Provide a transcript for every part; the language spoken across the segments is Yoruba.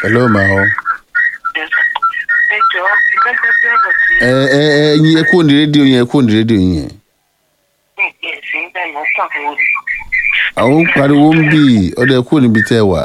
hello ma o. ẹ jọ gẹ́gẹ́ bí ọ̀rọ̀ tí ẹ ẹ ẹ yín ẹ kúrò ní rédíò yẹn ẹ kúrò ní rédíò yẹn. ní ẹ̀sìn ń bẹ̀ lọ́kàn wo ni. àwọn ń pariwo ń bì ọdẹ kúrò níbi tẹ́ ẹ wà.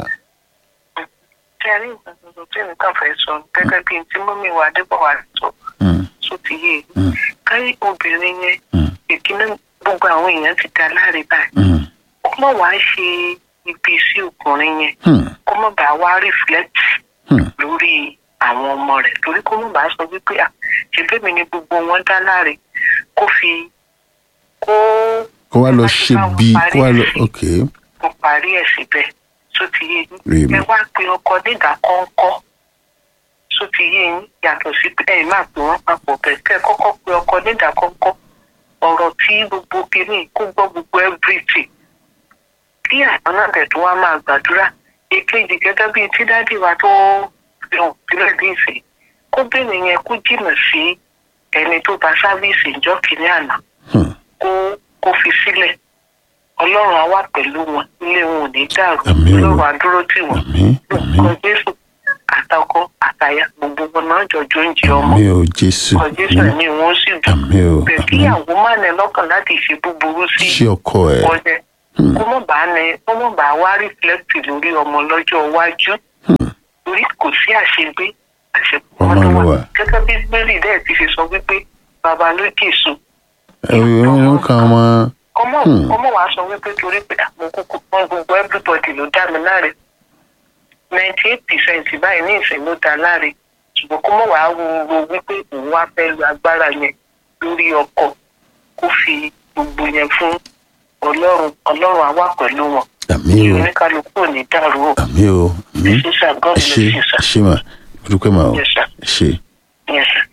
tí a rí nǹkan tuntun tí nǹkan fẹ́ sọ gẹ́gẹ́ bí tí mọ́mí wa adébọ̀wá sọ Mm, tó ti yé e. Mm. káyé obìnrin yẹn mm, ìkíní gbogbo àwọn èèyàn ti dá láre báyìí mm, kó mọ̀ wá ṣe ibi sí ọkùnrin yẹn mm, kó mọ̀ bá wá reflect mm. lórí àwọn ọmọ rẹ̀ torí kó mọ̀ bá sọ wípé à ṣebí mi ni gbogbo wọn dá láre kó fi kó kó wá lọ ṣe bí kó wá lọ ok kó parí ẹ̀ síbẹ̀ tó ti yé Rí yín mi. ẹ wá pe ọkọ nígbà kọ́ńkọ́ tó ti yé yín yàtọ̀ sí pé ẹ máa pè wọ́n papọ̀ bẹ́ẹ̀ kẹ́ ẹ kọ́kọ́ pe ọkọ nígbà kọ́ńkọ́ ọ̀rọ̀ tí gbogbo kìíní kó gbọ́ gbogbo everything kí àwọn náà bẹ̀ tó wá máa gbàdúrà èkejì gẹ́gẹ́ bíi tí dádì wa tó hàn sílẹ̀ ní ìsìn kóbìnrin yẹn kó jìnnà sí ẹni tó bá sáfíìsì ìjọ kìíní àná Hmm. kó kó fi sílẹ̀ ọlọ́run á wà pẹ̀lú wọn ilé wọn ò ní dàrú Àmín o. ọlọ́run á dúró tì wọ́n àmín àmín lórúkọ jésù àtàkọ àtàyà gbogbo wọn náà jọjọ ń jẹ ọmọ àmín o jésù lórúkọ jésù àmín ẹ̀mí wọn sì dùn àmín o bẹ́ẹ̀ àmín kíyàwó má nẹ lọ́kàn láti ṣe búburú sí ṣé ọkọ ẹ ọjẹ Hmm. kó mọ̀ bá nẹ kó mọ̀ bá wá rìflẹ́kìtì lórí ọmọ lọ́jọ́ iwájú Hmm. torí kò sí àṣegbé àṣepọ̀ Ọmọ ló ló wà wà. gẹ́gẹ́ bí bẹ́ẹ̀lì dẹ́ẹ̀ ti ṣe sọ wípé bàbá ló jèso ẹ wọn kàn wọn ọmọ Hmm. ọmọ wa sọ wípé torí pé àwọn kúkú wọn gbogbo everybody ló dá mi láre ninety eight percent báyìí ní ìsìn ló dá láre ṣùgbọ́n kó mọ̀ wá wo wípé òun wá fẹ́ lu agbára yẹn lórí ọkọ̀ kó fi gbogbo yẹn fún ọlọ́run ọlọ́run á wà pẹ̀lú wọn àmín kí o oníkálukú ò ní dàrú o àmín o àmín sísà god ẹ bless ṣé you sir ẹ ṣé mà mo dúpẹ́ mà o yes sir ẹ ṣé. yes sir.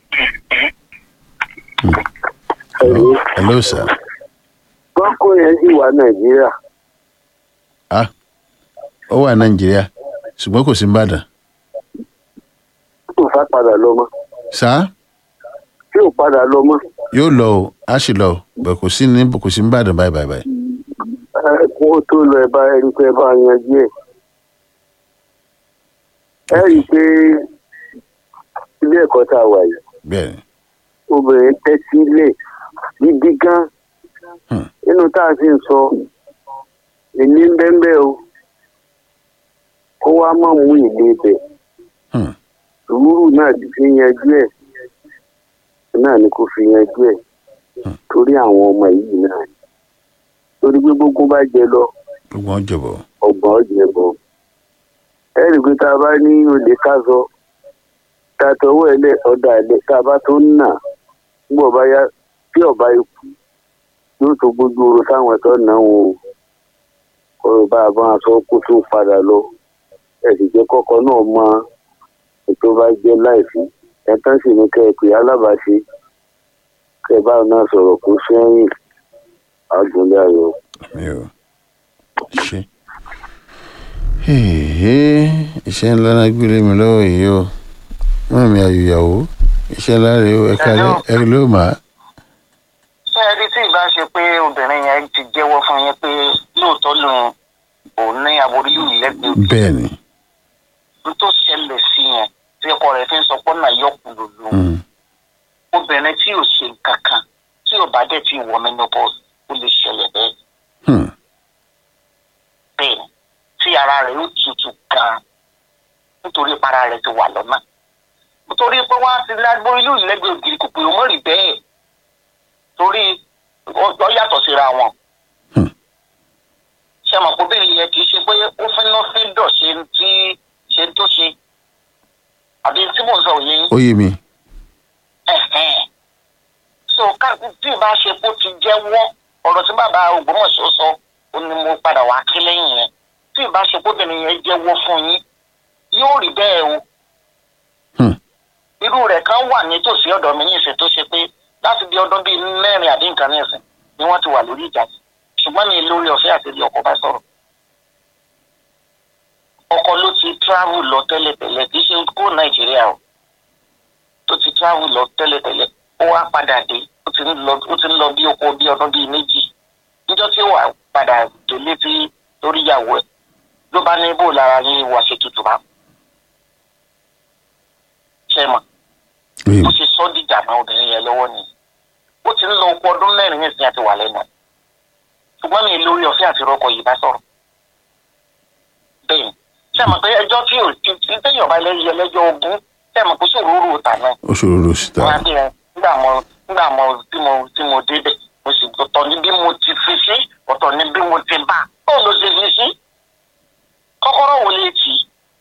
hello hello sir bọ́kọ yẹn sì wà nàìjíríà ah ó wà nàìjíríà ṣùgbọ́n kò sí nìbàdàn kò fà padà lọ mọ́ sá tí ò padà lọ mọ́ yóò lọ o á sì lọ o bẹ̀ kò sí ní kò sí nìbàdàn báyìí báyìí báyìí ẹ kó o tó lọ ẹ bá ẹ rí i pé ẹ bá yanjú ẹ ẹ rí i pé ilé ẹ̀kọ́ tá a wà yìí bẹ́ẹ̀ ni obìnrin tẹ́tí lè gidi gan Hmm. nínú tá a sì ń sọ èmi ń bẹ́ẹ̀ o kó wá má mú ìlé bẹ̀ Hmm. sùúrù náà ti fi yanjú ẹ̀ náà ni kò fi yanjú ẹ̀ Hmm. torí àwọn ọmọ yìí náà ni. torí pé gbogbo bá jẹ lọ gbogbo wọn jọ̀bọ̀ ọgbọ̀n ọ̀jẹ̀ bọ̀ ẹ rí i pé tá a bá ní olè ká sọ tá a tọwọ́ ẹ lẹ̀ ọ̀dà ẹ̀ lẹ̀ tá a bá tó ń nà nígbà ọba yá tí ọba ikú yóò tó gbójú oorun táwọn ẹ̀tọ́ náà wò ó kọ́rọ̀ bá a bá a sọ kó tó padà lọ ẹ sì jẹ́ kọ́kọ́ náà mọ ètò bá jẹ́ láìsí ẹ tán sì ní kẹ́ ẹ pé alábàáṣe kẹ́ ẹ báwọn náà sọ̀rọ̀ kó sẹ́yìn àgùnlé ayọ̀. mi ò ṣe. Hèhè, iṣẹ́ ńlá náà gbélé mi lọ́wọ́ yìí o mọ́ mi àyùyàwó iṣẹ́ ńlá rèé o ẹ̀ka Hello. ẹ̀ ló mà á. ṣé ẹ rí tí ìbá ṣe pé obìnrin yẹn ti jẹ́wọ́ fún yín pé lóòótọ́ lòun òun ní aborí yìí lẹ́gbẹ̀ẹ́ bẹ́ẹ̀ ni n tó ṣẹlẹ̀ sí yẹn tí ọkọ rẹ̀ fi ń sọ pé náà yọkù lòlù Mm, obìnrin tí ò ṣe nǹkan kan tí ò bá dẹ̀ ti wọ menopause ó lè ṣẹlẹ̀ bẹ́ẹ̀ hmm, bẹ́ẹ̀ ni tí ara rẹ̀ ó tutù gan-an nítorí para rẹ̀ ti wà lọ́nà nítorí pé wọ́n á ti lágbó ìlú ìlẹ́gbẹ̀ẹ́ ògiri kò pé òun rí bẹ́ẹ̀ torí ọjọ́ yàtọ̀ síra wọn. Hmm. ṣé mọ̀ pé bẹ́ẹ̀ yẹ kì í ṣe pé ó fẹ́ náà fi dọ̀ ṣe ń tí ṣe ń tó ṣe àbí tí mò ń sọ òye yín. ó yé mi Ẹ̀hẹ́n. so ká tí ì bá ṣe kó ti jẹ́wọ́ ọ̀rọ̀ tí bàbá Ògbómọ̀ṣọ́ sọ ó ní mo padà wá kí lẹ́yìn yẹn tí ì bá ṣe kó bẹ̀rẹ̀ yẹn jẹ́wọ́ fún yín yóò rí bẹ́ẹ̀ o Hmm. irú rẹ̀ kan wà nítòsí ọ̀dọ̀ mi ní ìsìn tó ṣe pé láti bí ọdún bíi mẹ́rin àbí nǹkan ní ìsìn ni wọ́n ti wà lórí ìjà yìí ṣùgbọ́n mi lórí ọ̀fẹ́ àti ilé ọkọ bá sọ̀rọ̀ ọkọ ló ti travel lọ tẹ́lẹ̀tẹ́lẹ̀ kì í ṣe kó Nàìjíríà o tó ti travel lọ tẹ́lẹ̀tẹ́lẹ̀ ó wá padà dé ó ti ń lọ ó ti ń lọ bí oko bí ọdún bíi méjì níjọ́ tí ó wà padà délé tí lórí ìyàwó ẹ̀ ló bá ní bó lára yín wá ṣe tutù bá ṣe mọ̀ Oyè bó mi. ṣe sọ dìjà náà obìnrin yẹn lọ́wọ́ ni ó ti ń lọ ọkọ ọdún mẹ́rin ní ìsìn àti wà lẹ́nu ẹ̀ ṣùgbọ́n mi lórí ọ̀fẹ́ àti rọ́kọ̀ yìí bá sọ̀rọ̀ bẹ́ẹ̀ ni ṣe mọ̀ pé ẹjọ́ tí ò ti ti téèyàn bá lẹ́yìn ẹlẹ́jọ́ ogún ṣe mọ̀ pé sòrò rò tà náà Ó ṣòro ló sì ta. wọ́n á dé ẹ nígbà mo nígbà mo tí mo tí mo débẹ̀ mo sì ọ̀tọ̀ ní bí mo ti fi sí ọ̀tọ̀ ní bí mo ti bá ó ló ṣe fi sí kọ́kọ́rọ́ wò lè tì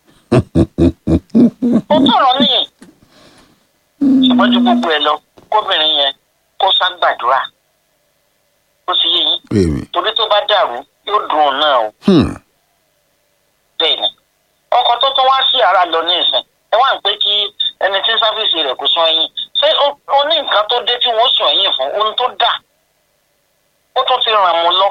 í ó tọ̀rọ̀ níyì ṣùgbọ́n ju gbogbo ẹ lọ kóbìnrin yẹn kó sá gbàdúrà ó sì yé yín Oyè mi. torí tó bá dàrú yóò dùn ún náà o Hmm. bẹ́ẹ̀ ni ọkọ̀ tó tún wá sí ara lọ ní ìsìn ẹ wá ń pé kí ẹni tí sáfíìsì rẹ̀ kò sún ẹ̀yìn ṣé ó- ó ní nǹkan tó dé tí wọ́n sún ẹ̀yìn fún ohun tó dà ó tún ti ràn mú lọ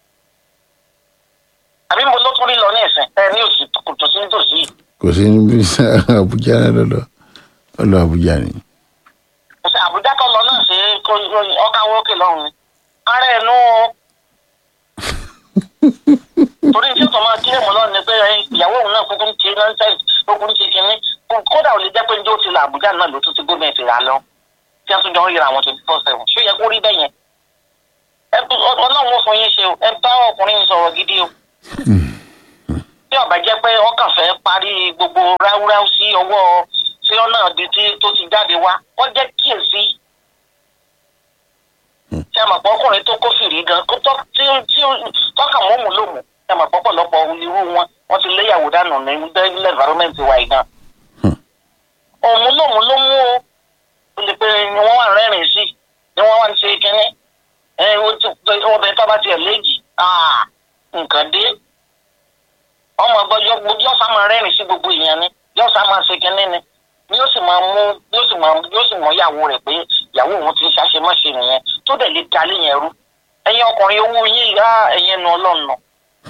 àbí mo ló tún rí lọ ní ìsìn ẹ ní òsì kòtò sí nítòsí yìí. Kò sí níbi Àbújá náà lọ́dọ̀. Ó lọ Àbújá ni. Kò sí àbújá tó lọ náà sí ọkà wókè lọ́hùn ni ara ẹ̀ nú o. torí tí ọ̀tọ̀ máa kílẹ̀ mọ́ lọ́rùn ni pé ìyàwó òun náà kúkú ń ṣe nọ́ńsẹ̀sì kúkú ń ṣe kínní kódà ò lè jẹ́ pé njó ti la àbújá náà ló tún ti gómìnà ti rà lọ tí wọ́n tún jọ ń yẹra àwọn twenty four seven ṣó yẹ kó rí bẹ́ẹ̀ yẹn. ẹ ọlọ́run ó fún yín ṣe o ẹ bá ọkùnrin yín sọ̀rọ̀ gidi o. tí ọba jẹ́ pé ọkàn fẹ́ parí gbogbo ráúráú sí ọwọ́ tí ọ náà di tí tó ti jáde wá wọ́n jẹ́ kíyèsí. ṣé ẹ mọ̀ pé ọkùnrin tó kófìrí gan kó tọ́ tí tí tọ́kàn mọ́mú lòmù ṣé ẹ mọ̀ pé ọ̀pọ̀lọpọ̀ irú wọn wọ́n ti léyàwó dànù ní ilé environment wa yìí gan. òun lòmù ló mú o ó lè pe ni wọ́n wà rẹ́rìn sí ni wọ́n wà ń ṣe kínní ẹ obìnrin tó bá tiẹ̀ léjì nǹkan dé ọmọ ọgbọ yọ sá máa rẹ́rìn sí gbogbo èèyàn ni yọ sá máa ṣe kínní ni ni yóò sì máa mú yóò sì máa yóò sì mọ ìyàwó rẹ̀ pé ìyàwó òun ti ń ṣàṣemáṣe nìyẹn tó dẹ̀ lè dalé yẹn rú ẹ̀yin ọkùnrin owó yín ìyá ẹ̀yin nu ọlọ́run nù.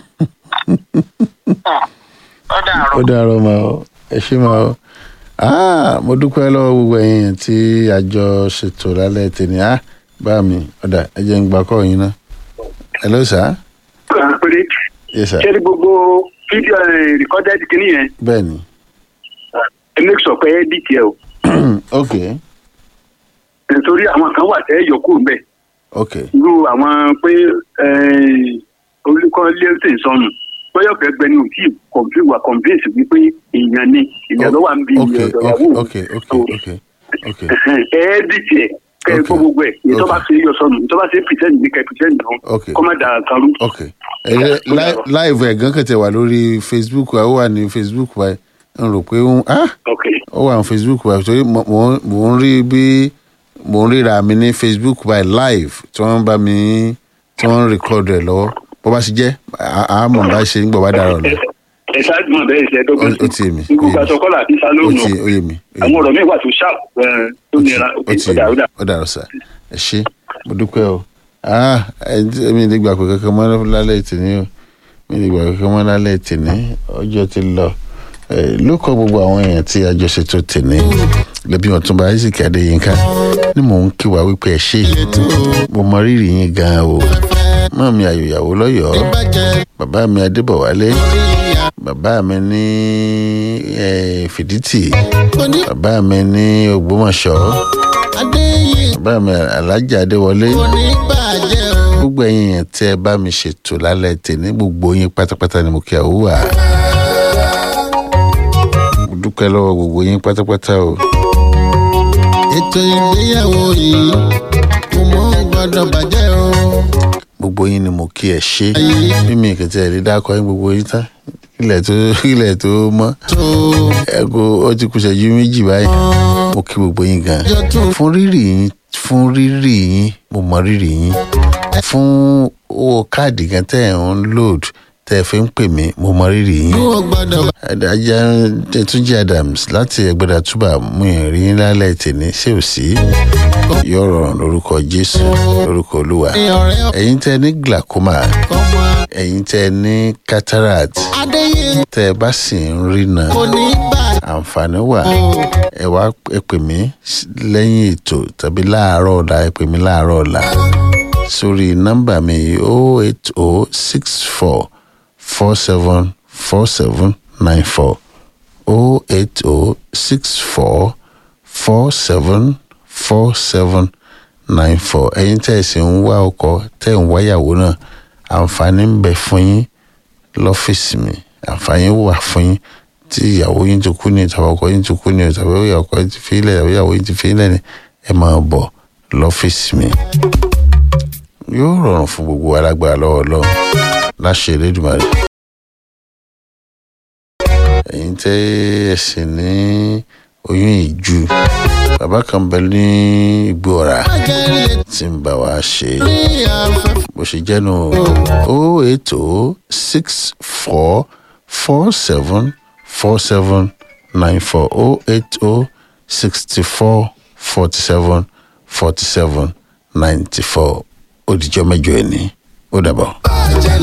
ó dàrú. Ó dàrọ̀ máa ọ. Ẹ ṣé máa ọ. Ah, mo dúpẹ́ lọ́wọ́ gbogbo ẹ̀yin tí àjọ ṣètò lálẹ́ tèmi. Ah, bá mi, ọ̀dà ẹ jẹ́ ń gbà kọ́ yín ná. Hello sir. kan péré Yes sir. ṣé ní gbogbo fídíò rìkọ́dẹ́d kìíní yẹn Bẹ́ẹ̀ni. ẹ make sure pé edit yẹ o Okay. nítorí àwọn kan wà tẹ́ yọ kúrò mbẹ́ Okay. irú àwọn pé olùkọ́ lẹ́sìn sọnù bóyá ọ̀fẹ́ gbẹni ò tí ì kọ̀m̀pé wà convince wípé èèyàn ni èèyàn ló wà ń bí Okay. ọ̀dọ̀ Okay. ìyàwó Okay. Okay. Okay. Okay. ẹ edit yẹ kẹ́ ẹ gbọ́ Okay. gbogbo ẹ̀ èyí tó bá Okay. ṣe yọ sọnù èyí tó bá ṣe pretend ní kẹ́ pretend náà Okay. kọ́ má dà kan rú. Okay. Ẹ li- live ẹ̀ gan kẹ̀tẹ̀ wà lórí Facebook ó wà ní Facebook báyìí. N rò pé ó ń ah ok ó wà ní Facebook báyìí torí mo mo- mo ń rí bí mo ń ríra mi ní Facebook báyìí live tí wọ́n bá mi tí wọ́n ń record rẹ̀ lọ́wọ́ bó bá ṣe jẹ́ à á mọ̀ bá ṣe ń gbọ̀ bá dára ọ̀la. ẹ ṣáájú mọ̀ bẹ́ẹ̀ ṣe dọ́gbọ́n Ó- ó ti yé mi, ikú ó yé mi. gbaṣọ kọ́là àti Ó salóònù ti ó yé mi. ó yé àwọn mi. ọ̀rọ̀ mi wà tó ṣáà tó nira ó ti ọ̀dà ọ̀dà. ó dàrọ sá ẹ ṣé mo dúpẹ́ o ah ẹ ẹ mi lè gbà pé kankan mọ́ lálẹ́ ìtìní o mi lè gbà pé kankan mọ́ lálẹ́ ìtìní ọjọ́ ti lọ ẹ ló kọ gbogbo àwọn èèyàn tí àjọṣetò tìní lẹbi ọ̀túnba isaac adéyínká ni mò ń kí wa wípé ẹ ṣé mo mọ rírì yín gan o mọ́ mi àyòyàwó lọ́yọ̀ọ́ bàbá mi adébọ̀wálé bàbá mi ní eh, fìdítì bàbá mi ní ògbómọ̀ṣọ́ bàbá mi alájà adéwọlé gbogbo ẹ̀yin yẹn tí ẹ bá mi ṣètò lálẹ́ tèmi gbogbo yín pátápátá ni mo kí àwòwà mo dúpẹ́ lọ́wọ́ gbogbo yín pátápátá o ètò ìgbéyàwó yìí kò mọ gbọ́dọ̀ bàjẹ́ o. gbogbo yín ni mo kí ẹ ṣe mímí ìkẹtẹ ẹ lè dákọ yín gbogbo yín tán ilẹ̀ tó ilẹ̀ tó mọ́ tó ẹ kó ó ti kù ṣẹ́jú méjì báyìí mo kí gbogbo yín gan jọ tún fún rírì yín fún rírì yín mo mọ rírì yín fún owó káàdì gan tẹ́ ẹ̀ ń load tẹ́ ẹ fi ń pè mí mo mọ rírì yín kò gbọ́dọ̀ ajá túnjí adams láti ẹgbẹ́dà túbà mú ìrìn lálẹ́ tèmi ṣé ò sí yóò rọrùn lórúkọ jésù lórúkọ olúwa ní ọ̀rẹ́ ẹ̀yin tẹ́ ní glaucoma ọmọ ẹ̀yin tẹ́ ní cataract adéyé tẹ́ ẹ bá sì ń rìnà kò ní bàjẹ́ àǹfààní wà ẹ wá ẹ pè mí s- lẹ́yìn ètò tàbí láàárọ̀ ọ̀la ẹ pè mí láàárọ̀ ọ̀la sórí nọ́mbà mi o eight o six four four seven four seven nine four o eight o six four four seven four seven nine four ẹ̀yin tẹ́ ẹ̀ sì ń wá ọkọ tẹ́ ẹ̀ ń wáyàwó náà àǹfààní ń bẹ fún yín lọ́fíìsì mi àǹfààní wà fún yín tí ìyàwó yín ti kú ní tàbí ọkọ yín ti kú ní tàbí ọkọ yín ti fi ilẹ̀ tàbí ìyàwó yín ti fi ilẹ̀ ni ẹ máa bọ̀ lọ́fíìsì mi yóò rọrùn fún gbogbo alágbára lọ́wọ́ lọ́wọ́ láṣẹ Elédùmarè ẹ̀yin tẹ́ ẹ sì ní oyún ìju bàbá kan bẹ ní igbó ọ̀rá Ajẹ́lẹ̀ tí ń bá wa ṣe ní afẹ́fẹ́. bó ṣe jẹ́ nu o eight o six four four seven four seven nine four o eight o sixty four forty seven forty seven ninety four ó dijọ́ mẹ́jọ ẹ̀ ní ó dàbọ̀. Ajẹ́lẹ̀